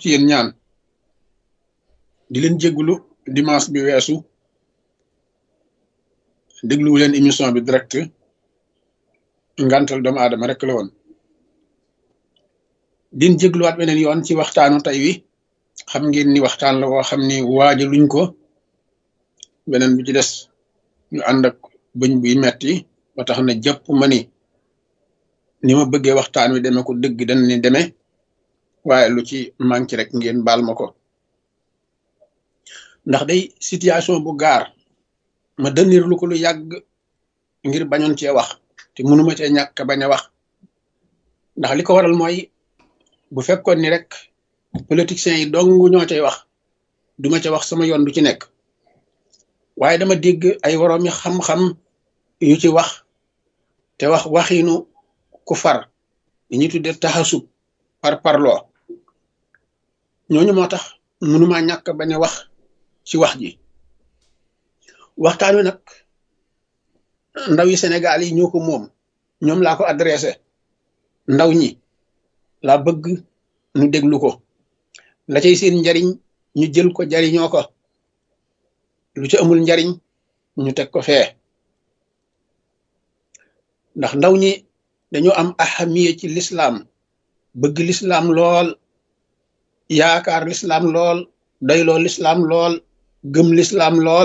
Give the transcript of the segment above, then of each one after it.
ci yéen ñaan di leen jéggulu dimanche bi weesu dégluwu leen émission bi direct ngantal doomu aadama rek la woon din jégluwaat beneen yoon ci waxtaanu tey wi xam ngeen ni waxtaan la woo xam ni waaja luñ ko beneen bi ci des ñu ànd ak bëñ buy metti ba tax na jàpp ma ni ni ma bëggee waxtaan wi demee ko dëgg dañ ni demee waaye lu ci manqué rek ngeen baal ma ko ndax day situation bu gaar ma dënir lu ko lu yàgg ngir bañoon cee wax te mënuma cee ñàkk bañ a wax ndax li ko waral mooy bu fekkoon ni rek politiciens yi dong ñoo cay wax duma ca wax sama yoon du ci nekk waaye dama dégg ay woroomi xam-xam yu ci wax te wax waxiinu ku far li ñuy tuddee taxasub par parloo ñooñu moo tax mënuma ñàkk bañ a wax ci wax ji waxtaan wi nag ndaw yi Sénégal yi ñoo ko moom ñoom laa ko adressé ndaw ñi laa bëgg nu déglu ko la cay seen njariñ ñu jël ko jariñoo ko lu ci amul njariñ ñu teg ko fee ndax ndaw ñi dañoo am ahamiye ci lislaam bëgg lislaam lool yaakaar lislaam lool doyloo lislaam lool gëm lislaam lool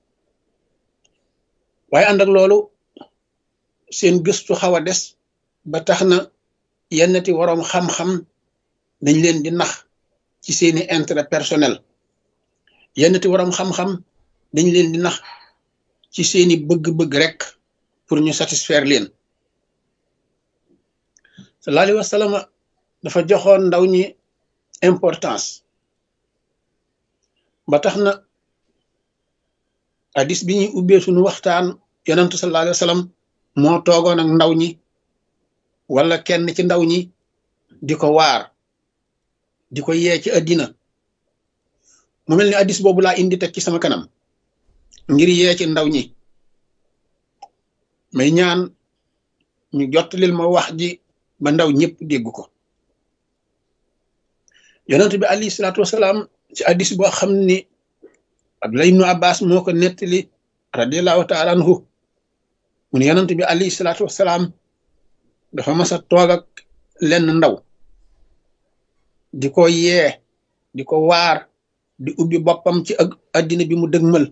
waaye ànd ak loolu seen gëstu xaw a des ba tax na yennati waroom xam-xam dañ leen di nax ci seeni intérêt personnel yennati waroom xam-xam dañ leen di nax ci seeni bëgg-bëgg rek pour ñu satisfaire leen sallallahu alayhi wa sallam dafa joxoon ndaw ñi importance ba tax na hadis bi ñuy ubbee suñu waxtaan yonentu sallallahu alayhi wa sallam moo toogoon ak ndaw ñi wala kenn ci ndaw ñi di ko waar di ko yee ci àddina mu mel ni hadis boobu laa indi teg ci sama kanam ngir yee ci ndaw ñi may ñaan ñu jottalil ma wax ji ba ndaw ñëpp dégg ko yonent bi alayhi salaatu wasalaam ci hadis boo xam ni Abdullah ibnu Abbas moo ko nettali radiallahu taala anhu mu ne yonent bi alayhi salaatu wasalaam dafa mas a toog ak lenn ndaw di ko yee di ko waar di ubbi boppam ci ak addina bi mu dëgmal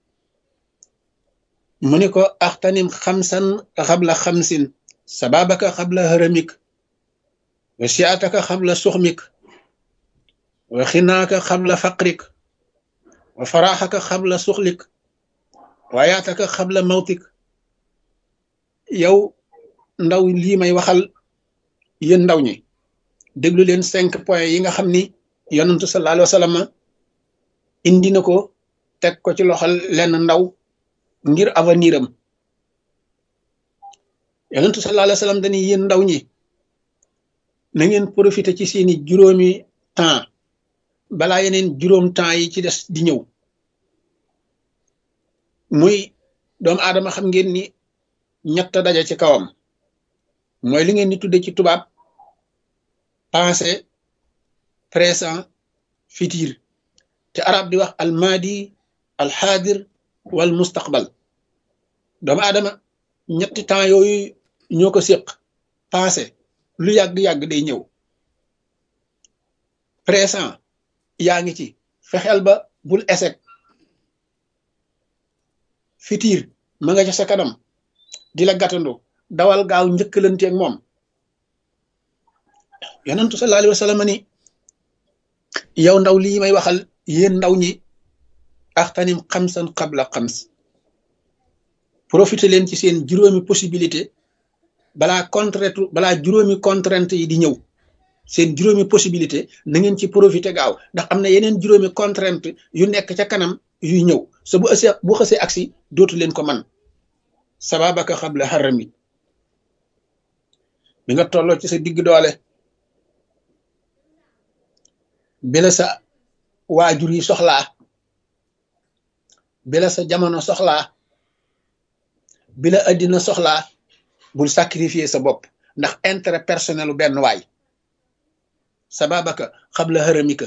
mu ni ko axtanim xamsan xabla xamsin sababaka xabla haramik wa siataka xabla suxmik wa xinaaka xabla faqrik wa faraxaka xabla suxlik wa yaataka xabla mawtik yow ndaw lii may waxal yéen ndaw ñi déglu leen cinq points yi nga xam ni yonantu sallallahu alayhi wa sallam indi na ko teg ko ci loxol lenn ndaw ngir avenir am yonentu sallallahu alayhi wa sallam dañuy yéen ndaw ñi na ngeen profité ci seeni juróomi temps balaa yeneen juróom temps yi ci des di ñëw muy doomu aadama xam ngeen ni ñett daje ci kawam mooy li ngeen di tudde ci tubaab passé présent futur te arab di wax almadi alxaadir wal mustaqbal doomu aadama ñetti temps yooyu ñoo ko séq passé lu yàgg-yàgg day ñëw présent yaa ngi ci fexeel ba bul échec futur ma nga ca sa kanam di la gàttandu dawal gaaw njëkkalanteeg moom yonentu sallallahu alayhi wa sallam ni yow ndaw lii may waxal yéen ndaw ñi axtanim xamsan xabla xams profité leen ci seen juróomi possibilité balaa contrainte balaa juróomi contrainte yi di ñëw seen juróomi possibilité na ngeen ci profité gaaw ndax am na yeneen juróomi contrainte yu nekk ca kanam yuy ñëw sa bu ësee bu xësee agsi dootu leen ko man sababaka xabla xarami bi nga tolloo ci sa digg doole bi la sa waajur yi soxlaa bi la sa jamono soxlaa bi la addina soxlaa bul sacrifier sa bopp ndax intérêt personnel u benn waay sababaka xabla xaramika